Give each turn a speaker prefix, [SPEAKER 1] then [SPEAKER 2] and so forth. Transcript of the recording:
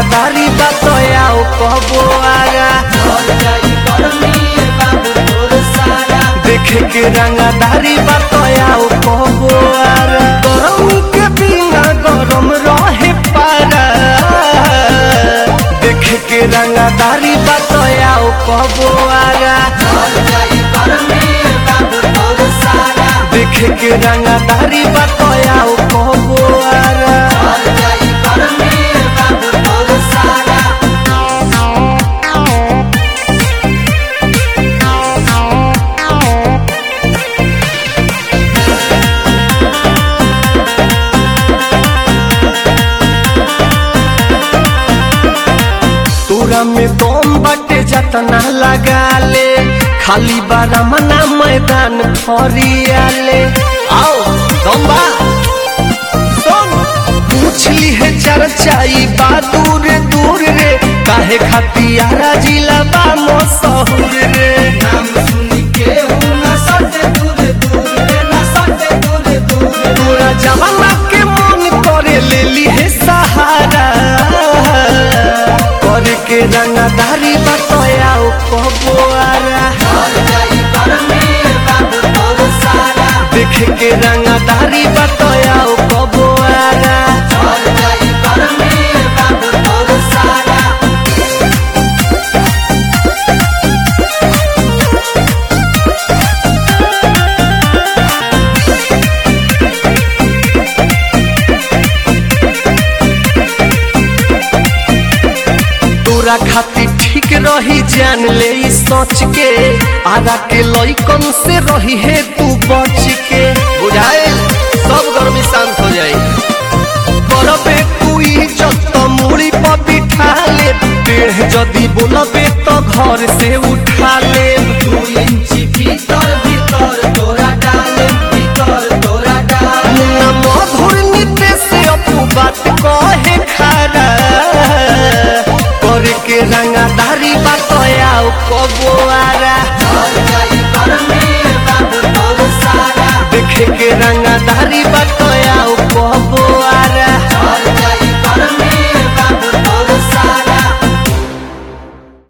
[SPEAKER 1] रंगादारी बतयाओ कहबो आगा देखे के रंगादारी बतयाओ कहबो आगा गरम के बिना गरम रहे पारा देखे के रंगादारी बतयाओ कहबो आगा देखे के रंगादारी बतयाओ कहबो आगा तोरा में दम बाटे जतना लगा ले खाली बारा मना मैदान फरियाले आओ दम बा सुन पूछली है चर्चाई बा दूर दूर रे काहे खतियारा जिला बा मशहूर रे तोरा जमाना के मन करे लेली है सहारा करे के रंगदारी बतयाओ कबोआरा देखे के रंगदारी बतयाओ कबोआरा तोरा खातिर ठीक रही जान ले ई सोच के आगा के लइकन से रही है तू बच के बुझाए सब गर्मी शांत हो जाए करबे तू इज्जत मुड़ी पर बिठा ले टेढ़ जदी बोलबे तो घर से उठा ले मुन्ना मधुर नीते से अपू बात कहे खारा करे के रंगादारी बतयाओ कबोआरा देखे के रंगादारी